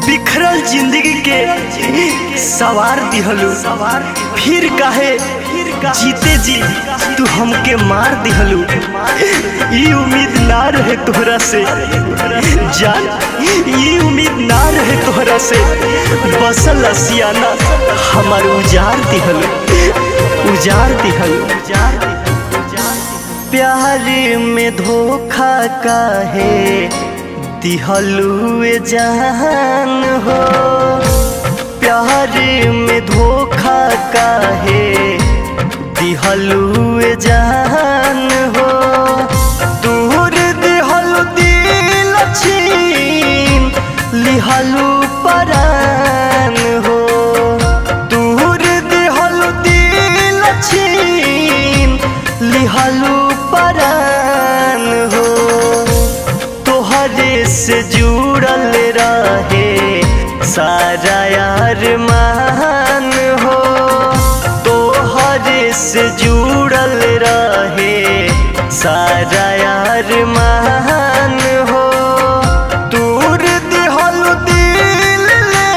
बिखरल जिंदगी के सवार दिहलू फिर काहे जीते जी तू हमके मार दिहलू ई उम्मीद ना रहे तोहरा से जान ई उम्मीद ना रहे तोहरा से बसल असियाना हमार उजार दिहलू उजार दिहलू उजार प्यार में धोखा काहे दिहलू जान हो प्यार में धोखा काहे दिहलू जान हो दूर दिहलू दिल छीन लिहलू परान हो दूर दिहलू दिल छीन लिहलू परान हो तोहरे से जुड़ल रहे सारा यार मान हो तोहरे से जुड़ल रहे सारा यार मान हो दूर दिहलू दिल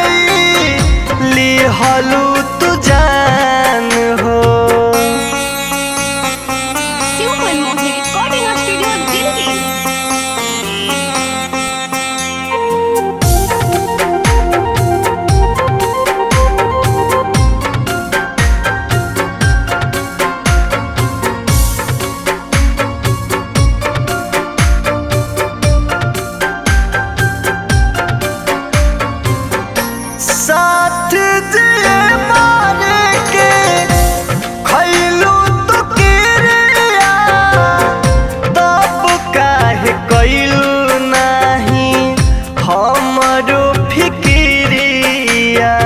लिहलू तू जान हो Super Mohi Recording Studio Delhi. साथ जिए मारे के खैलू तो किरिया तब काहे कैलू नाही हमरो फिकिरिया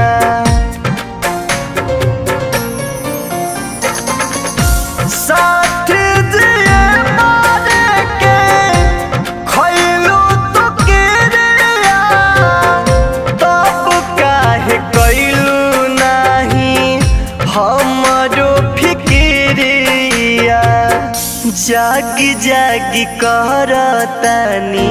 साथ जिए मारे के खैलू तो किरिया तब काहे कैलू नाही हमरो फिकिरिया जागी जागी करतानी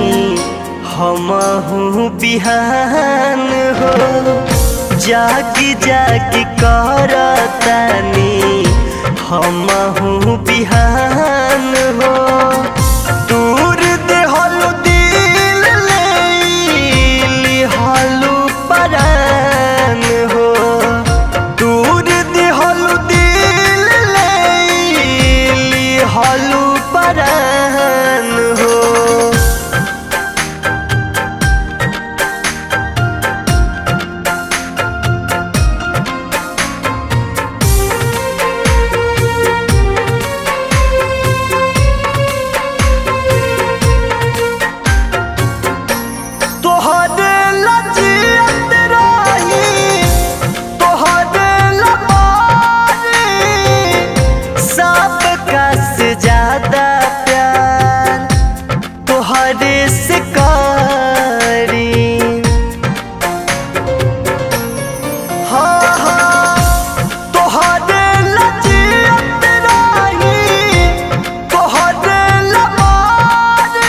हमहू बिहान हो जागी जागी करतानी हमहू बिहान हो दूर देहलू दिल लिहलू परान हो दूर देहलू दिल लिहलू परान हो तोहरे लजियत रही तोहरे लमारी सबका से ज्यादा प्यार तोहरे से करी हाँ हाँ तोहरे लजियत रही तोहरे लमारी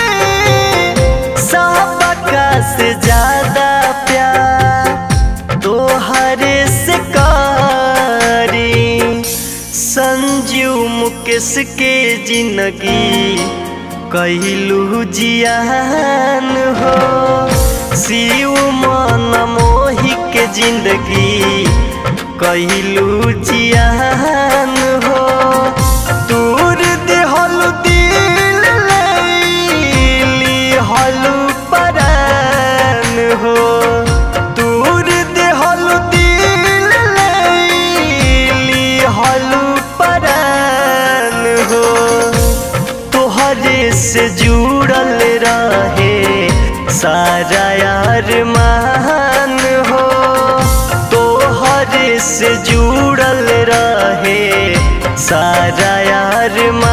सबका से ज्यादा प्यार तोहरे से करी संजीव मुकेश के जिंदगी कहलू जियान हो शिव मन मोही के जिंदगी कहलू जियान हो दूर देहलू दिल लिहलू परान हो दूर देहलू दिल लिहलू परान हो तोहरे से जुड़ल रहे सारा यार मान हो तोहरे से जुड़ल रहे सारा यार